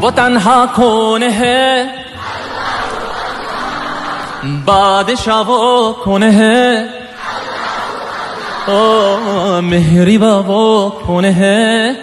वो तन्हा कौन है बादशाह वो कौन है ओ मेहरीबा वो कौन है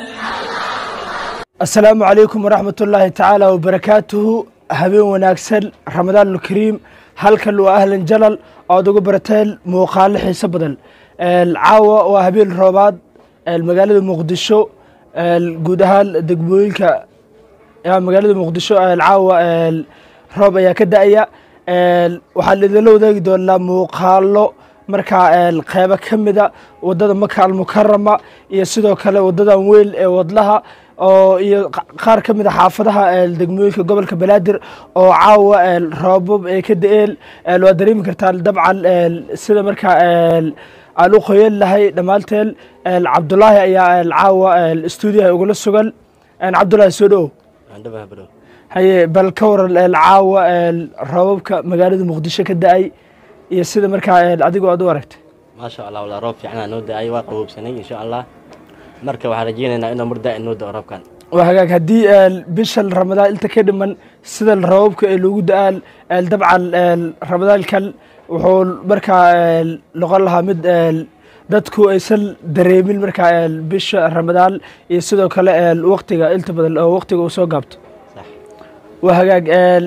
asalaamu calaykum waraxmat ullaahi tacaala wabarakaatuhu habeen wanaagsan ramadaanulkariim halkan waa ahlan jalal oad uga barateen muuqaalo xiiso badan caawa waa habeen roobaad magaalada muqdisho guud ahaan degmooyinka magaalada muqdisho caawa roob ayaa ka da-aya waxaan idinla wadaagi doonaa muuqaalo markaa qeybo ka mida wadada maka almukarama iyo sidoo kale wadadan weyn ee wadlaha oo iyo qaar ka mida xaafadaha degmooyinka gobolka banaadir oo caawa roobab ay ka da-een waa dareemi kartaan dabcan sida markaa aan u qoyan lahay dhammaanteen cabdulaahi ayaa caawa stuudiyaha ugula sugan cabdulaahi soo dhowow haye bal ka waran caawa roobabka magaalada muqdisho ka da-ay iyo sida markaa adigoo aad u aragtay maasha allah walaa roob fiicnaa noo da-ay waa qaboobsanay insha allah marka waxaan rajeynaynaa inuu mar daa-in noo da-o roobkan waa hagaag haddii bishan ramadaan inta ka dhiman sida roobabka ee loogu da-aan dabcan ramadaankan wuxuu markaa noqon lahaa mid dadku aysan dareemin markaa bisha ramadaan iyo sidoo kale waktiga inta badan oo waktiga uu soo gaabto sax waa hagaag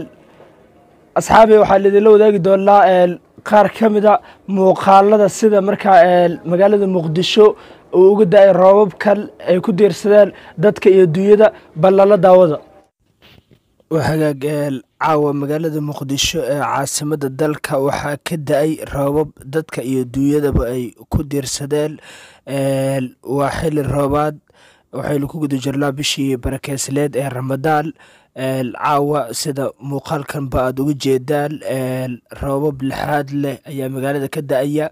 asxaabi waxaan idinla wadaagi doonaa qaar ka mida muuqaalada sida markaa magaalada muqdisho uu uga da-ay roobabkan ay ku diirsadeen dadka iyo dunyada ballala daawada waa hagaag caawa magaalada muqdisho ee caasimada dalka waxaa ka da-ay roobab dadka iyo dunyadaba ay ku diirsadeen waa xili roobaad waxaynu ku guda jirnaa bishii barakeysleed ee ramadaan caawa sida muuqaalkanba aada uga jeedaan roobab lixaad leh ayaa magaalada ka da-aya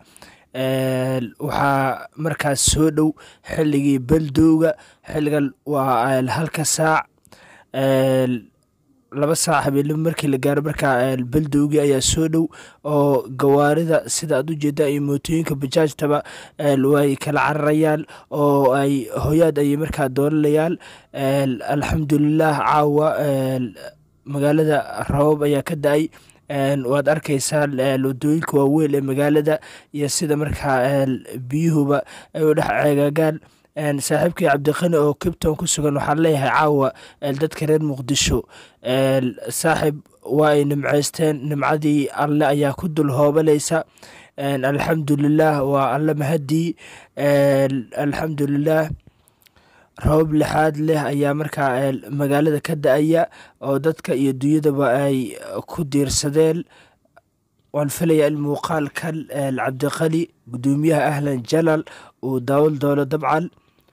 waxaa markaas soo dhow xilligii beldowga xilligan waa halka saac laba saac habeenimo markii la gaaro markaa beldowgii ayaa soo dhow oo gawaarida sida aad u jeedaan iyo mootooyinka bajaajtaba way kala cararayaan oo ay hoyaad ayay markaa doolanayaan alxamdulilah caawa magaalada rabab ayaa ka da-ay waad arkaysaan wadooyinka waaweyn ee magaalada iyo sida markaa biyuhuba ay u dhex ceegaagaan saaxiibkii cabdiqani oo kibton ku sugan waxaan leeyahay caawa dadka reer muqdisho saaxib waa ay nimceysteen nimcadii alle ayaa ku dul hoobanaysa alxamdulilah waa alle mahadii alxamdulilah rabab lixaad leh ayaa markaa magaalada ka da-aya oo dadka iyo dunyadaba ay ku diirsadeen waan filayaa in muuqaalkan cabdiqali guddoomiyaha ahlan jalal uu daawan doono dabcan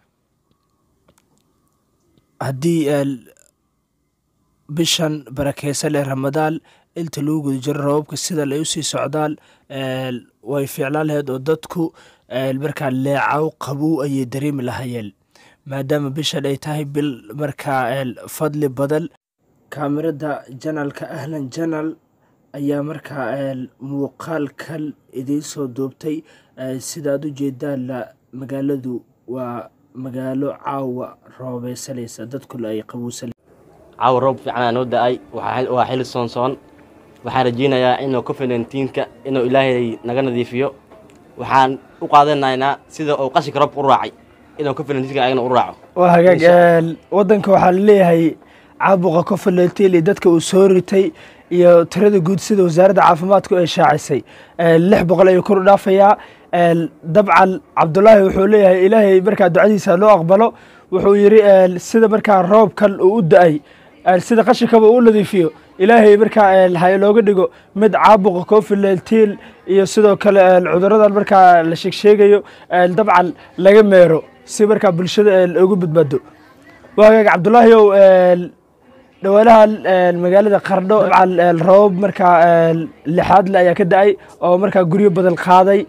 haddii bishan barakeysan ee ramadaan inta lagu guda jiro rababka sidan ay usii socdaan way fiiclaan lahayd oo dadku markaa leecaw qabow ayay dareemi lahayeen maadaama bishan ay tahay bil markaa fadli badan kaamirada janalka ahlan janal ayaa markaa muuqaalkan idiin soo duubtay sidaad u jeedaanna magaaladu waa magaalo caawa roobeysanaysa dadkuna ay qabowsan caawa roob fiicnaa noo da-ay waxaa- waa xili soonsoon waxaan rajeynayaa inuu covid nneteen-ka inuu ilaahay naga nadiifiyo waxaan u qaadanaynaa sida uu qashinka roobka u raacay inuu covid nneteen-ka ayagana u raaco waa hagaag wadanka waxaa laleeyahay caabuqa covid nineteen iyo dadka uu soo ritay iyo tirada guud sida wasaaradda caafimaadku ay shaacisay lix boqol ayuu kor u dhaafayaa dabcan cabdulaahi wuxuu leeyahay ilaahay markaa ducadiisa loo aqbalo wuxuu yiri sida markaa roobkan uu u da-ay sida qashinkaba uu nadiifiyo ilaahay markaa ha inooga dhigo mid caabuqa covid nineteen iyo sidoo kale cuduradan markaa la sheegsheegayo dabcan laga meero si markaa bulshada ugu badbaado waa hagaag cabdulaahi ow dhawaanahan magaalada qardho dabcan roobab markaa lixaad le ayaa ka da-ay oo markaa guryo badan qaaday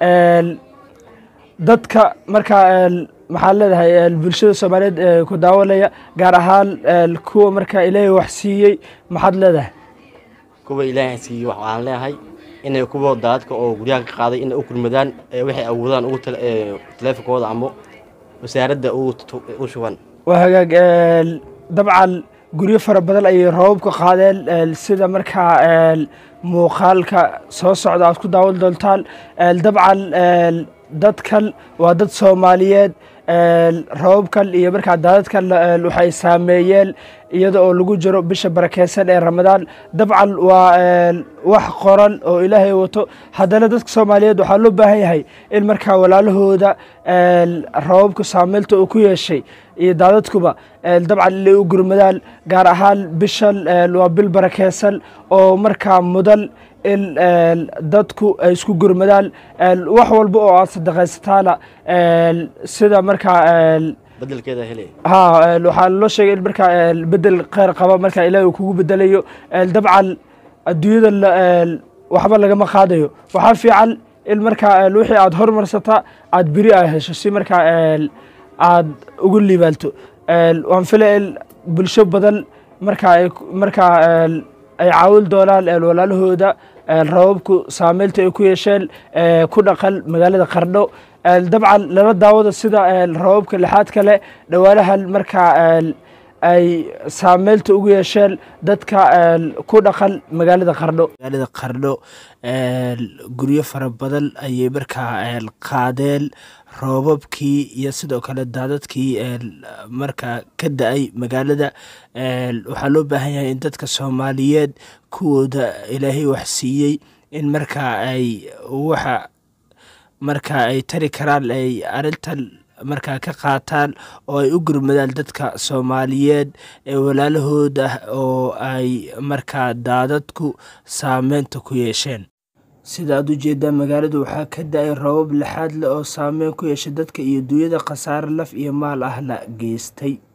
dadka markaa maxaad leedahay bulshada soomaaliyeed ee ku daawanaya gaar ahaan kuwa markaa ilaahay wax siiyey maxaad leedahay kuwa ilaahay siiyo waxaan leeyahay inay kuwa daadka oo guryaha ka qaaday inay u kulmadaan ee waxay awoodaan ugu tale- ee taleefonkooda ama wasaaradda ugu tu- u shuban waa hagaag dabcan guryo fara badan ayay roobabka qaadeen sida markaa muuqaalka soo socda aad ku daawan doontaan dabcan dadkan waa dad soomaaliyeed roobabkan iyo markaa daadadkan waxay saameeyeen iyada oo lagu jiro bisha barakeysan ee ramadaan dabcan waa wax qoran oo ilaahay wato haddana dadka soomaaliyeed waxaa loo baahan yahay in markaa walaalahooda roobabka saameylta uu ku yeeshay iyo daadadkuba dabcan inay u gurmadaan gaar ahaan bishan waa bil barakeysan oo markaa mudan in dadku ay isku gurmadaan wax walba oo aad sadaqaysataana sida markaa bedelkeeda helay ha waxaa loo sheegay in markaa bedel kheyr qaba markaa ilaahi uu kugu bedelayo dabcan adduunyada waxba lagama qaadayo waxaa fiican in markaa wixii aad hormarsata aad beri a hesho si markaa aad ugu liibaalto waan filaya in bulsho badan markaa markaa ay caawin doonaan walaalahooda rababku saameynta ay ku yeesheen ku dhaqan magaalada qardho dabcan lala daawada sida rababka lixaad kale dhowaanahan markaa ay saameynta ugu yeesheen dadka ku dhaqan magaalada qardho magaalada qardho guryo fara badan ayay markaa qaadeen roobabkii iyo sidoo kale daadadkii markaa ka da-ay magaalada waxaa loo baahan yahay in dadka soomaaliyeed kuwooda ilaahay wax siiyey in markaa ay waxa markaa ay tari karaan ay arintan markaa ka qaataan oo ay u gurmadaan dadka soomaaliyeed ee walaalahooda oo ay markaa daadadku saameynta ku yeesheen sida aad u jeedaa magaalada waxaa ka da-ay roobab lixaad leh oo saameyn ku yeeshay dadka iyo duunyada khasaare laf iyo maal ahna geystay